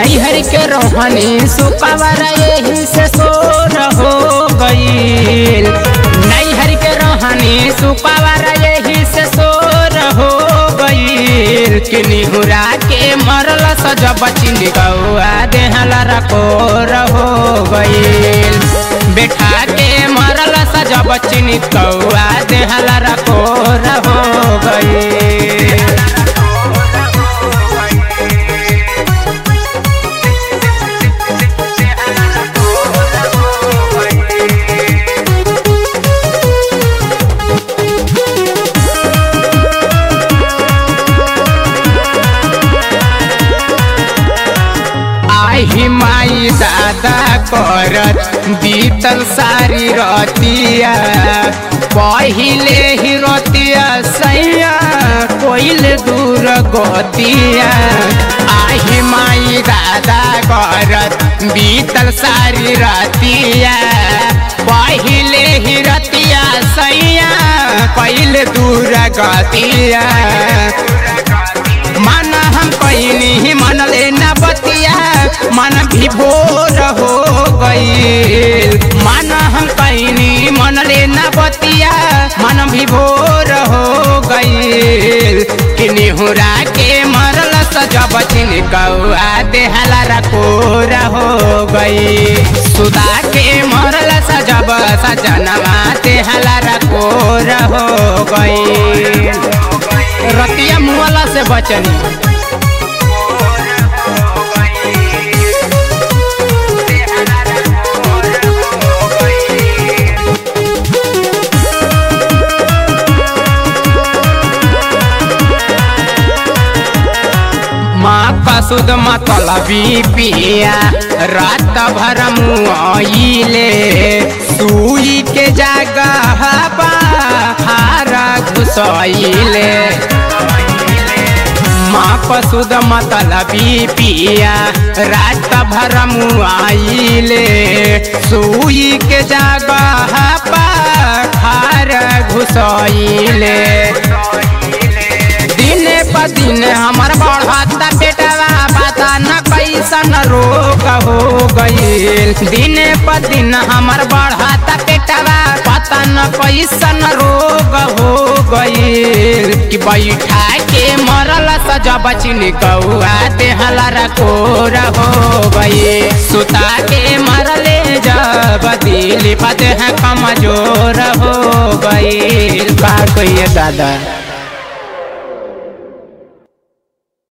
नैहर के रोहनी सुकवर यही से सोर हो गईल नैहर के रोहनी सुकवर यही से सोर हो गईल कि निहुरा के मरल सजब चिन गौआ देहला रकोर हो गईल बेटा के मरल सजब चिन कौआ देहला रकोर हो गईल आही माई दादा करत बीतल सारी रतिया पहिले ही रतिया सैया कोइल दूर गतिया आही माई दादा करत बीतल सारी रतिया पहिले ही रतिया सैया कोइल दूर गतिया मन हम कहनी मन लेना बतिया मन विभोर हो गईल मन हम कहनी मन लेना बतिया मन विभोर हो गईल कि निहुरा के मरल सजब चिन कौआ देहला रकोर हो गई सुदा के मरल सजब सजनवा देहला रकोर हो गई रतिया मुआला से बचनी माँ का सुध मतलबी पिया रात भर मुआइले सुई के जगह हारा घुसैले माँ पसुद मतलबी पिया रात भर मुआइले सुई के जगह खार घुसैले दिने प दिन हमर बढ़ता बेटवा पता न कैसन रोग हो गईल दिने प दिन हमर बढ़ता बेटवा पता न कैसन रोग हो गईल कि बैठा के मरल सजब चिन कौआ देहला रकोर हो गई सुता के मरले जब दिल पते कमजोर हो गई का कहिए दादा